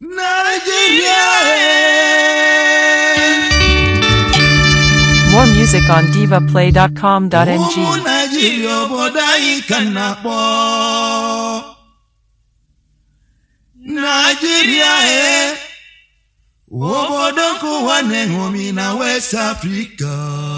Nigeria. More music on divaplay.com.ng. Ụmụ Naijiria obodo anyị ka m na-akpọ. Naijiria e, obodo nke ụwa na-eṅomi na West Africa.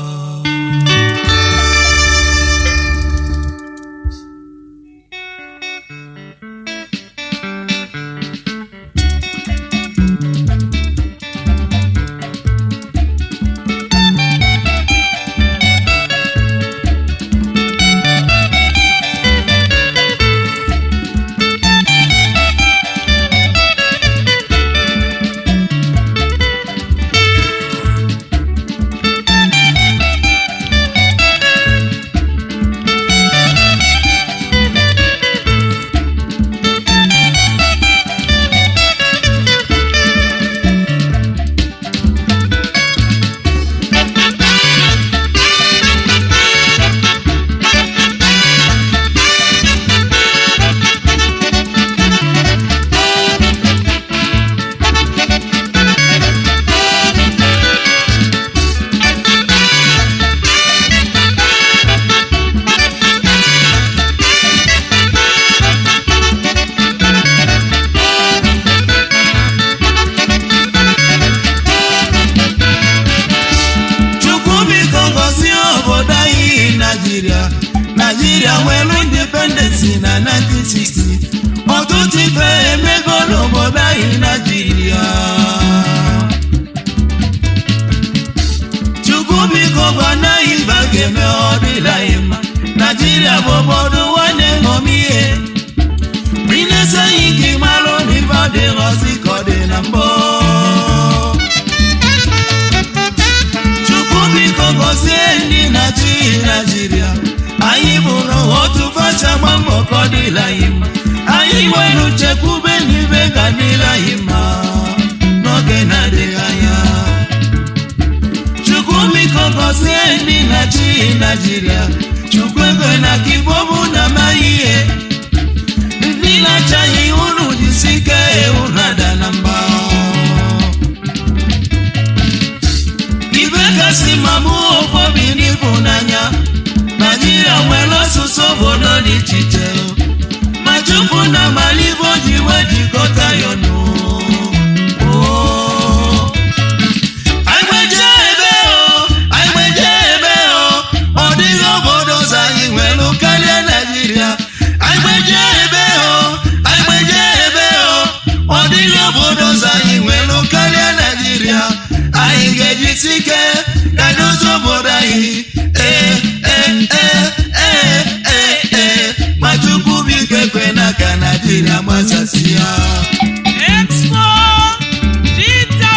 Chukwu biko gọzie obodo anyị Naijiria Naijiria nwere independensi na 1960 ọtụtụ ife emego n'obodo anyị Naijiria Chukwu biko gwana anyị mba ga-eme ọ dịla anyị mma Naijiria bụ obodo nwanne ṅomi ihe Inesi anyị ka ị marụ na ife adịghọzi ka ọ dị na mbụ Chukwu biko gọzie ndị na-achị Naịjirịa anyị bụrụ otu facha gba mbọ ka ọ dịla anyị mma anyị nwere uchekwube n'ibe ga dịla anyị mma n'oge na-adịghị anya Chukwu biko gọzie ndị na-achị Naịjirịa Chukwu ego na ka igbo bụ na amaghị ihe ndị na-achaghị unu jisi ike unu ada na mba ibe kasị ma mụ obobi n'ịhụnanya naijiria nwere ọsụsụ obodo dị iche iche ma chukwu na malibo ji wee jikọta ya ọnụ Oo. Anyị gbeje ebe o, anyị gbeje ebe o, ọ dịghị obodo ọzọ anyị nwere karịa Naịjirịa. Anyị gbeje ebe o, anyị gbeje ebe o, ọ dịghị obodo ọzọ anyị nwere karịa Naịjirịa. Anyị ga-ejisi ike ka dozie obodo anyị. Ee, ee, ee, ee, ee, ee. Ma Chukwu biko ekwe na ka Naịjirịa gbasasịa. Expo Dita!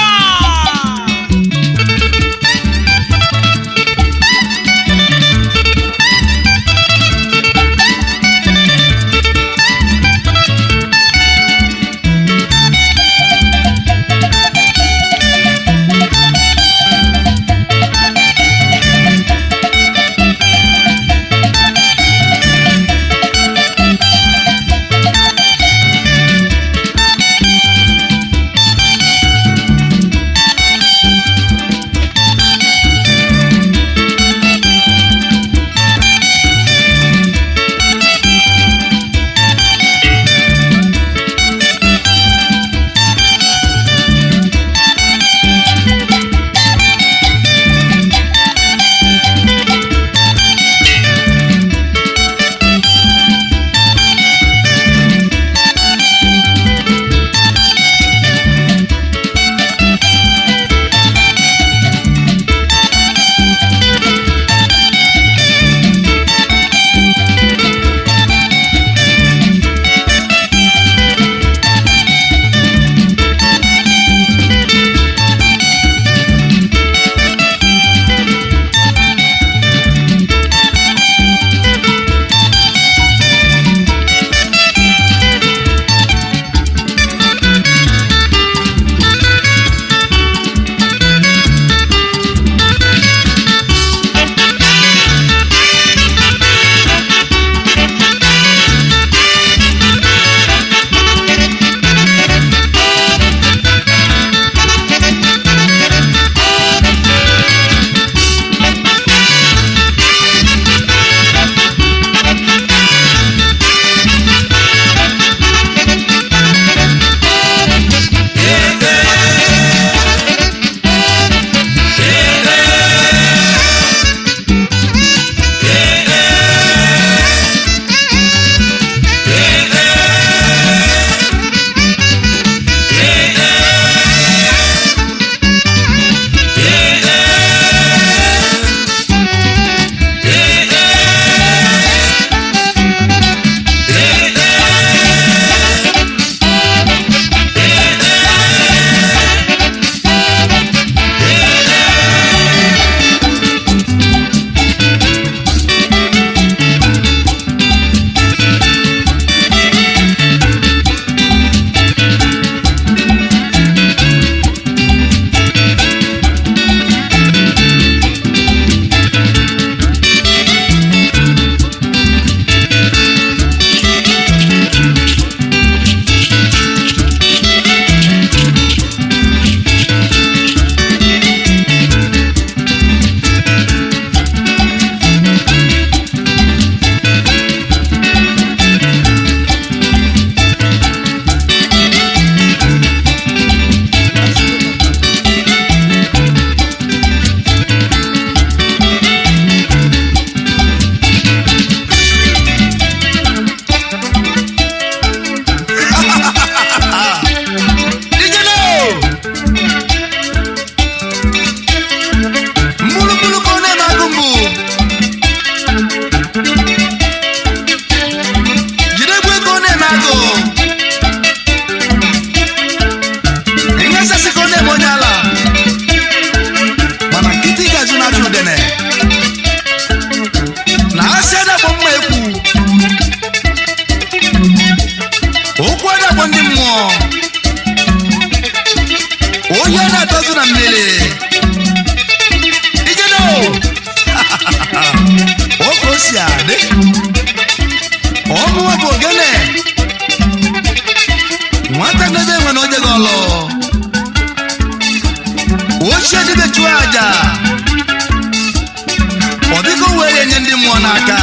n'aka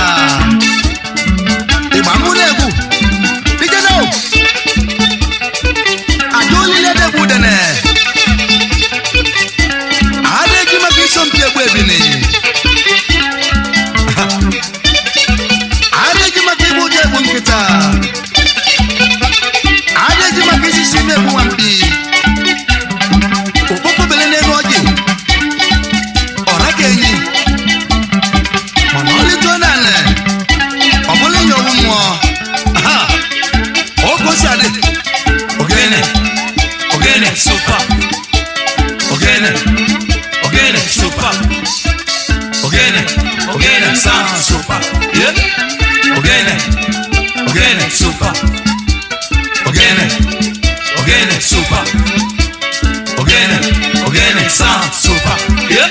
ịgba mụ na-egwu ijeno aja olile na-egwu dene ada eji maka isompi egwu ebini ada eji maka igbu ụjọ egbu nkịta ada eji maka isisi na-egbu nwampi okpokpo bele n'elu ọjị ọ naghị enyi mana ọlịtụ n'ala ọ bụla nye owu mmụọ aha oge o si adị ogene ogene Super. Ogene. Ogene. Super. Ogene. Ogene. Sound super. Yeah. Ogene. Ogene. Super. Ogene. Ogene. Super. Ogene. Ogene. Sound super. Yeah.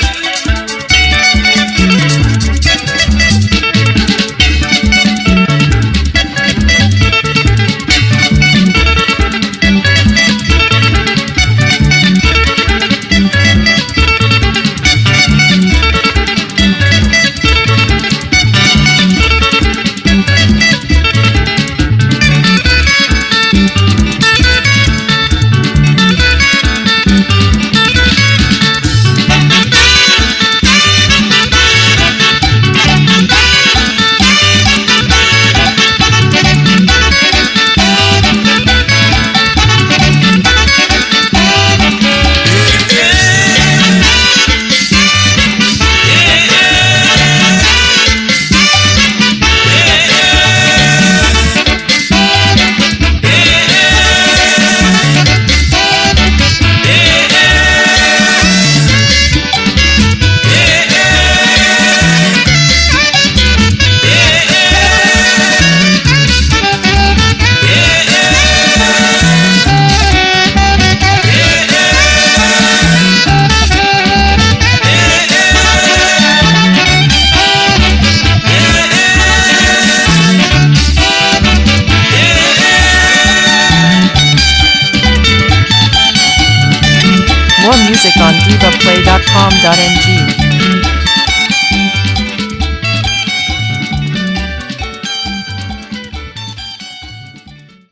More music on divaplay.com.ng.